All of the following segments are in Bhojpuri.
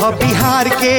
ह बिहार के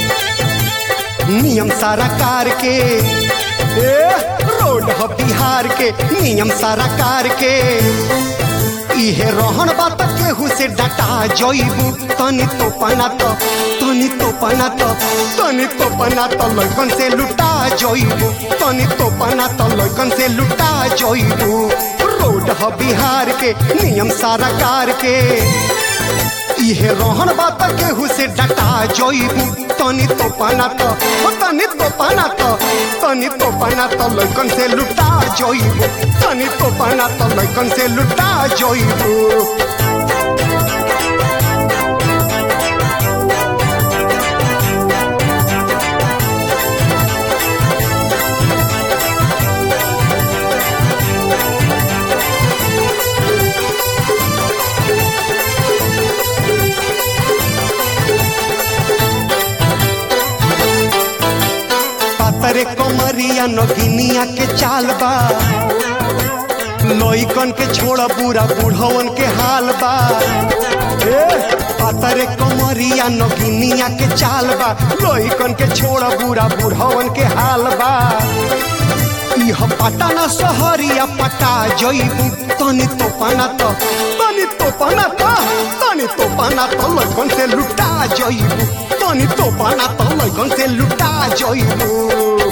नियम सारा कार के ए रोड ह बिहार के नियम सारा कार के इहे रहन बात केहू से डटा जइबू तनी तो पना तो तनी तो पना तो तनी तो पना तो लइकन से लुटा जइबू तनी तो पना तो लइकन से लुटा जइबू रोड ह बिहार के नियम सारा कार के इहे रहन बात केहू से डटा जइबू तनी तो पाना तो ओ तनी तो पाना तो तनी तो पाना तो लइकन से लुटा जइबू तनी तो पाना तो लइकन से लुटा जइबू पातरे कमरिया नगिनिया के चाल बा लइकन के छोड़ बुरा बूढ़वन के हाल बा ए पातरे कमरिया नगिनिया के चाल बा लइकन के छोड़ बुरा बूढ़वन के हाल बा इह पटना सहरिया पटा जइबू तनी तो पाना तो तनी तो पाना तो तनी तो पाना तो लइकन से लुटा जइबू तनी तो पाना तो लइकन से लुटा जइबू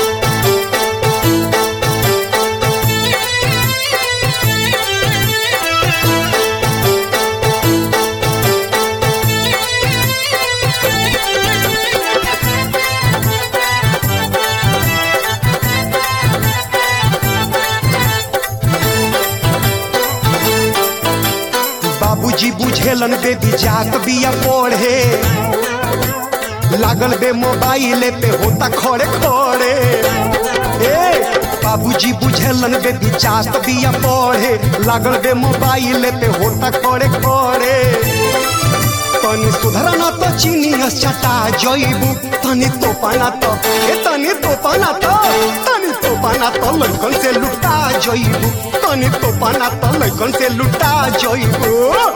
बाबूजी बुझेलन बेबी जात बिया पढ़े लागल बे मोबाइल पे होता खड़े खड़े ए बाबूजी बुझेलन बेबी जात बिया पढ़े लागल बे मोबाइल पे होता खड़े खड़े तनी सुधरना तो चीनियस चटा जइबू तनी तो पाना तो ए तनी तो पाना तो तनी तो पाना तो लइकन से लुटा जइबू तनी तो पाना तो लइकन से लुटा जइबू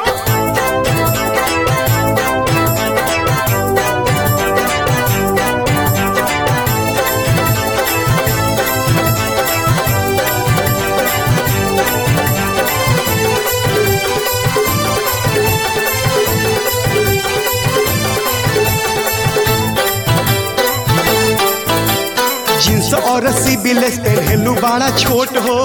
जींस और सिबिलेस पहनलू बड़ा छोट हो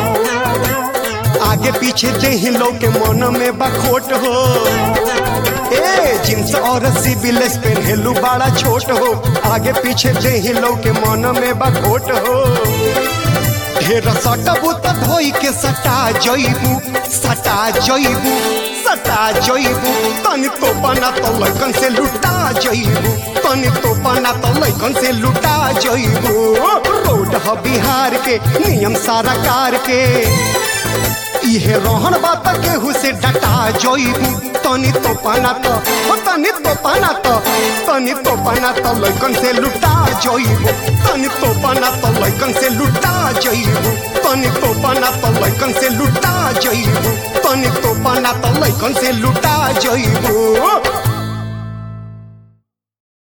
आगे पीछे देही लोग के मन में बखोट हो ए जींस और सिबिलेस पहनलू बड़ा छोट हो आगे पीछे देही लोग के मन में बखोट हो ढेर सटबू तो धोई के सटा जइबू सटा जइबू सटा जइबू तनी तो बना तो लइकन से लुटा जइबू तनी तो बना तो लइकन से लुटा जइबू रोड ह बिहार के नियम सारा कार के इहे रहन बात केहू से डटा जइबू तनी तो पाना तो ओ तनी तो पाना तो तनी तो पाना तो लइकन से लुटा जइबू तनी तो पाना तो लइकन से लुटा जइबू तनी तो पाना तो लइकन से लुटा जइबू तनी तो पाना तो लइकन से लुटा जइबू